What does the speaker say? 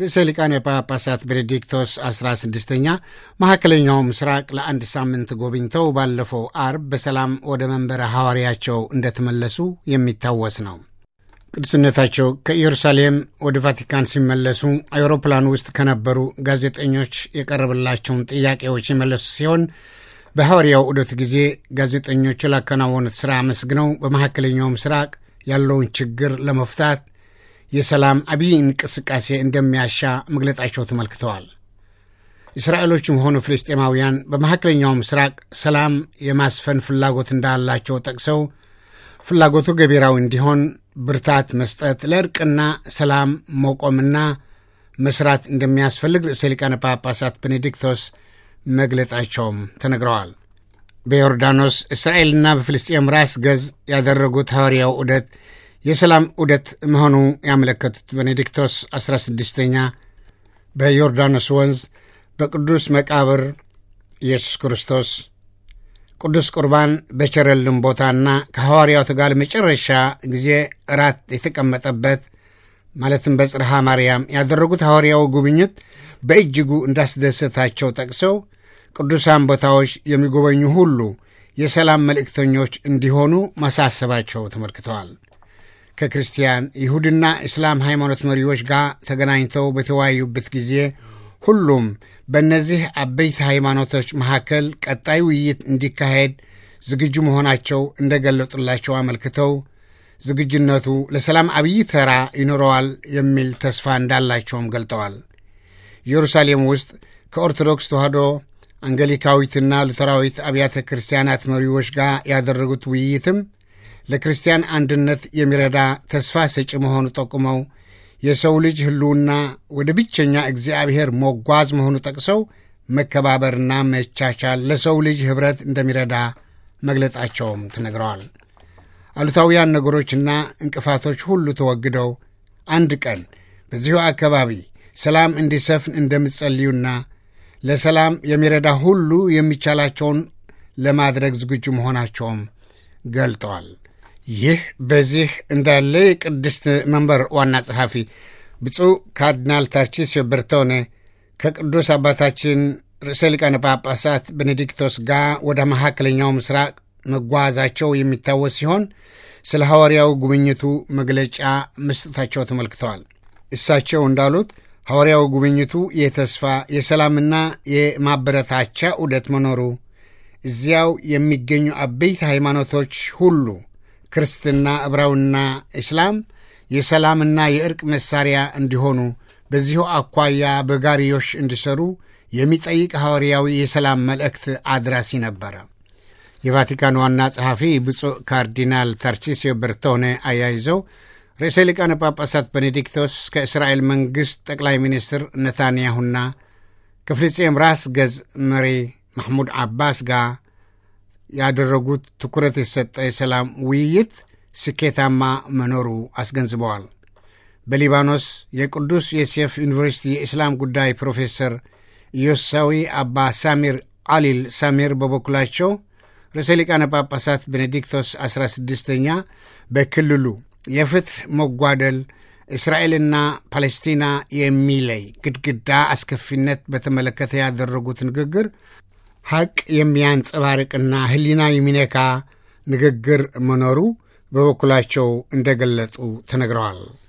ርዕሰ ሊቃነ ጳጳሳት ቤኔዲክቶስ 16ኛ መካከለኛው ምስራቅ ለአንድ ሳምንት ጎብኝተው ባለፈው አርብ በሰላም ወደ መንበረ ሐዋርያቸው እንደተመለሱ የሚታወስ ነው። ቅዱስነታቸው ከኢየሩሳሌም ወደ ቫቲካን ሲመለሱ አውሮፕላን ውስጥ ከነበሩ ጋዜጠኞች የቀረበላቸውን ጥያቄዎች የመለሱ ሲሆን በሐዋርያው ዑደት ጊዜ ጋዜጠኞቹ ላከናወኑት ሥራ አመስግነው በመካከለኛው ምስራቅ ያለውን ችግር ለመፍታት የሰላም አብይ እንቅስቃሴ እንደሚያሻ መግለጣቸው ተመልክተዋል። እስራኤሎችም ሆኑ ፍልስጤማውያን በመካከለኛው ምስራቅ ሰላም የማስፈን ፍላጎት እንዳላቸው ጠቅሰው ፍላጎቱ ገቢራዊ እንዲሆን ብርታት መስጠት፣ ለእርቅና ሰላም መቆምና መስራት እንደሚያስፈልግ ርዕሰ ሊቃነ ጳጳሳት ቤኔዲክቶስ መግለጣቸውም ተነግረዋል። በዮርዳኖስ እስራኤልና በፍልስጤም ራስ ገዝ ያደረጉት ሐዋርያው ዑደት የሰላም ዑደት መሆኑ ያመለከቱት ቤኔዲክቶስ 16ኛ በዮርዳኖስ ወንዝ በቅዱስ መቃብር ኢየሱስ ክርስቶስ ቅዱስ ቁርባን በቸረልን ቦታና ከሐዋርያቱ ጋር መጨረሻ ጊዜ እራት የተቀመጠበት ማለትም በጽርሃ ማርያም ያደረጉት ሐዋርያው ጉብኝት በእጅጉ እንዳስደሰታቸው ጠቅሰው ቅዱሳን ቦታዎች የሚጎበኙ ሁሉ የሰላም መልእክተኞች እንዲሆኑ ማሳሰባቸው ተመልክተዋል። ከክርስቲያን ይሁድና እስላም ሃይማኖት መሪዎች ጋር ተገናኝተው በተወያዩበት ጊዜ ሁሉም በእነዚህ አበይት ሃይማኖቶች መካከል ቀጣይ ውይይት እንዲካሄድ ዝግጁ መሆናቸው እንደገለጡላቸው አመልክተው ዝግጁነቱ ለሰላም አብይ ተራ ይኖረዋል የሚል ተስፋ እንዳላቸውም ገልጠዋል። ኢየሩሳሌም ውስጥ ከኦርቶዶክስ ተዋሕዶ አንገሊካዊትና ሉተራዊት አብያተ ክርስቲያናት መሪዎች ጋር ያደረጉት ውይይትም ለክርስቲያን አንድነት የሚረዳ ተስፋ ሰጪ መሆኑ ጠቁመው የሰው ልጅ ሕልውና ወደ ብቸኛ እግዚአብሔር መጓዝ መሆኑ ጠቅሰው መከባበርና መቻቻል ለሰው ልጅ ኅብረት እንደሚረዳ መግለጣቸውም ተነግረዋል። አሉታውያን ነገሮችና እንቅፋቶች ሁሉ ተወግደው አንድ ቀን በዚሁ አካባቢ ሰላም እንዲሰፍን እንደምትጸልዩና ለሰላም የሚረዳ ሁሉ የሚቻላቸውን ለማድረግ ዝግጁ መሆናቸውም ገልጠዋል። ይህ በዚህ እንዳለ የቅድስት መንበር ዋና ጸሐፊ ብፁዕ ካርዲናል ታርቺስዮ በርቶኔ ከቅዱስ አባታችን ርዕሰ ሊቃነ ጳጳሳት ቤኔዲክቶስ ጋር ወደ መካከለኛው ምስራቅ መጓዛቸው የሚታወስ ሲሆን ስለ ሐዋርያው ጉብኝቱ መግለጫ መስጠታቸው ተመልክተዋል። እሳቸው እንዳሉት ሐዋርያው ጉብኝቱ የተስፋ የሰላምና የማበረታቻ ዑደት መኖሩ እዚያው የሚገኙ አበይት ሃይማኖቶች ሁሉ ክርስትና፣ ዕብራውና እስላም የሰላምና የእርቅ መሣሪያ እንዲሆኑ በዚሁ አኳያ በጋሪዮሽ እንዲሰሩ የሚጠይቅ ሐዋርያዊ የሰላም መልእክት አድራሲ ነበረ። የቫቲካን ዋና ጸሐፊ ብፁዕ ካርዲናል ታርቺስዮ በርቶኔ አያይዘው ርዕሰ ሊቃነ ጳጳሳት ቤኔዲክቶስ ከእስራኤል መንግሥት ጠቅላይ ሚኒስትር ነታንያሁና ከፍልስጤም ራስ ገዝ መሪ ማሕሙድ ዓባስ ጋር ያደረጉት ትኩረት የሰጠ የሰላም ውይይት ስኬታማ መኖሩ አስገንዝበዋል። በሊባኖስ የቅዱስ ዮሴፍ ዩኒቨርሲቲ የእስላም ጉዳይ ፕሮፌሰር ኢዮሳዊ አባ ሳሚር አሊል ሳሚር በበኩላቸው ርዕሰ ሊቃነ ጳጳሳት ቤኔዲክቶስ 16ኛ በክልሉ የፍትሕ መጓደል እስራኤልና ፓሌስቲና የሚለይ ግድግዳ አስከፊነት በተመለከተ ያደረጉት ንግግር ሐቅ የሚያንጸባርቅና ሕሊና የሚነካ ንግግር መኖሩ በበኩላቸው እንደገለጹ ተነግረዋል።